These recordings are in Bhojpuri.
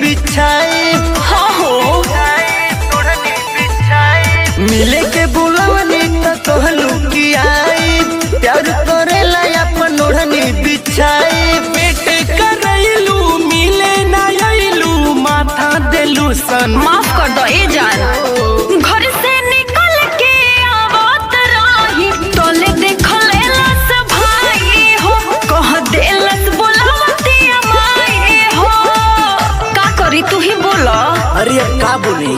बिछाई हाँ हो मिले के बुलवनी त कहलू कि आई प्यार करेला अपन ओढ़नी बिछाई पेट करैलू मिले ना अइलू माथा देलू सन माफ कर दो ए जान घर से निकल के आवत रही तोले देखले लस भाई हो कह देलस बोलावती माई हो का करी तू ही बोला अरे अब का बोली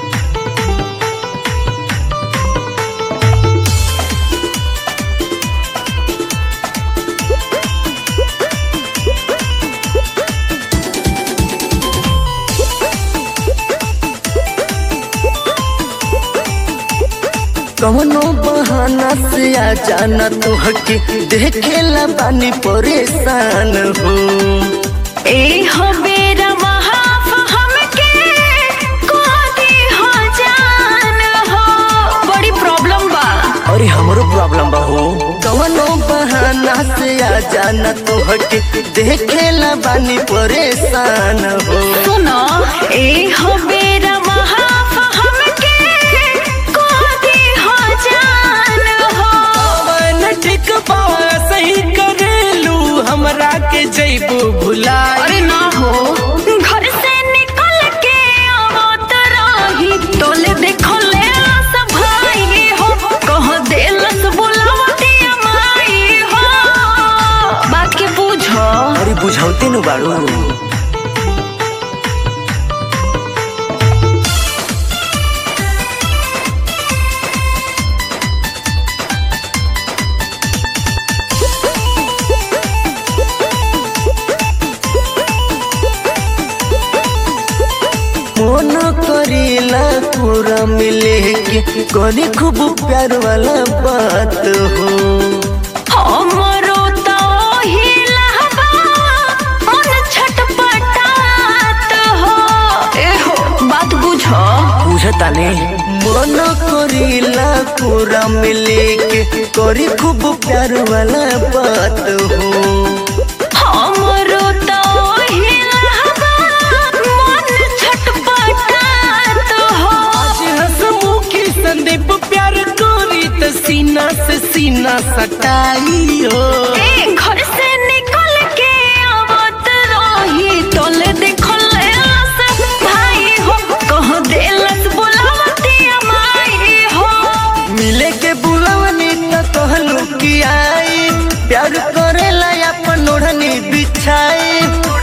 कवनो बहाना से आ जाना तो हके देखेला बानी परेशान हो ए हो बेरा महाफ हमके कोदी हो जान हो बड़ी प्रॉब्लम बा अरे हमरो प्रॉब्लम बा हो कवनो बहाना से आ जाना तो हके देखेला बानी परेशान हो सुनो ए हो बेरा महाफ हमके कोदी हो जान हो पवन ठीक बा सही करेलू हमरा के जैबू भुलाई अरे ना हो घर से निकल के आवत रही तोले देखो ले सब भाई हो कह देलस बुलावती माई हो बात के पूछो अरे बुझाउते नु बाड़ू मन करीला पूरा मिले के करी खूब प्यार वाला बात हो हमरो तो हिलहबा मन छटपटात हो ए हो बात बुझो बुझता ने मन करीला पूरा मिले के करी खूब प्यार वाला बात हो हमरो तो हिलहबा मन छटपटात हो आज हंसमुखी संदीप प्यार करी त सीना से सीना सटाई हो ए घर से निकल के आवत रही तोले देखले लस भाई हो कह देलस बुलावती माई हो मिले के बुलवनी त कहलू कि आई प्यार करेला अपन ओढ़नी बिछाई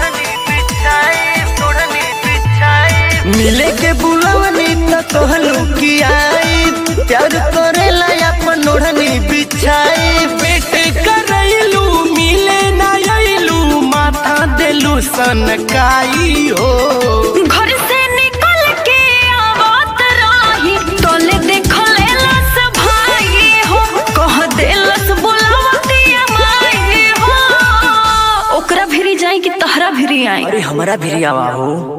मिले के बुलवनी त कहलू कि आई प्यार करेला अपन ओढ़नी बिछाई पेट करैलू मिले ना अइलू माथा देलू सनकाई हो घर से निकल के आवत रही तोले देखले लस भाई हो कह देलस बुलावती माई हो ओकरा भिरी जाई कि तहरा भिरी आई अरे हमारा भी आवा हो